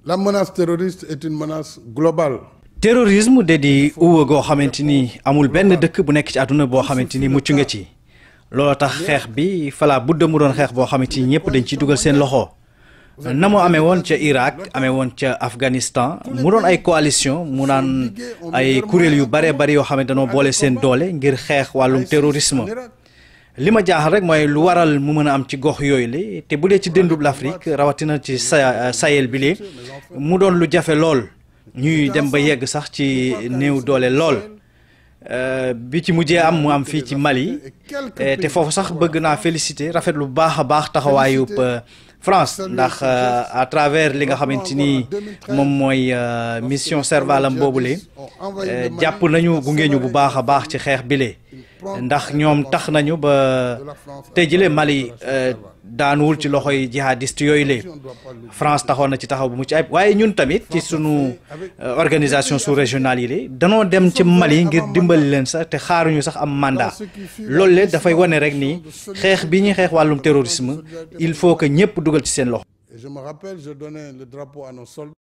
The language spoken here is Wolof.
La menace terroriste est une menace globale. terrorisme de di uwa goo xamante ni amul benn dëkk bu nekk ci àdduna boo xamante ni mucc nga ci loolu tax xeex bi fala budda mu doon xeex boo xamante ni ñëpp dañ ciy dugal seen loxo na mu amee woon ca Irak amee woon ca Afghanistan mu doon ay coalition mu naan ay kuréel yu bare bari yoo xam ne dañoo boole seen doole ngir xeex wàllum terrorisme li ma jaaxal rek mooy lu waral mu mën a am ci gox yooyu la te bu dee ci dëndub l'Afrique rawatina ci sa Sahel bi li mu doon lu jafe lool ñuy dem ba yegg sax ci néew doole lool bi ci mujjee am mu am fii ci Mali te foofu sax bëgg naa féliciter rafet lu baax a baax taxawaayub France ndax à travers li nga xamante ni moom mooy mission Servalam boobule jàpp nañu gunge ñu bu baax a baax ci xeex bile ndax ñoom tax nañu ba tey jëlee Mali daanuwul ci loxoy jihadiste yooyu la France taxoon na ci taxaw bu mucc ayib waaye ñun tamit ci sunu organisation sous-régionale yi la danoo dem ci Mali ngir dimbali leen sax te xaaruñu sax am mandat loolu le dafay wane rek ni xeex bi ñuy xeex wàllum terrorisme il faut que ñëpp dugal ci seen loxo. Et je me rappelle, je donnais le drapeau à nos soldats.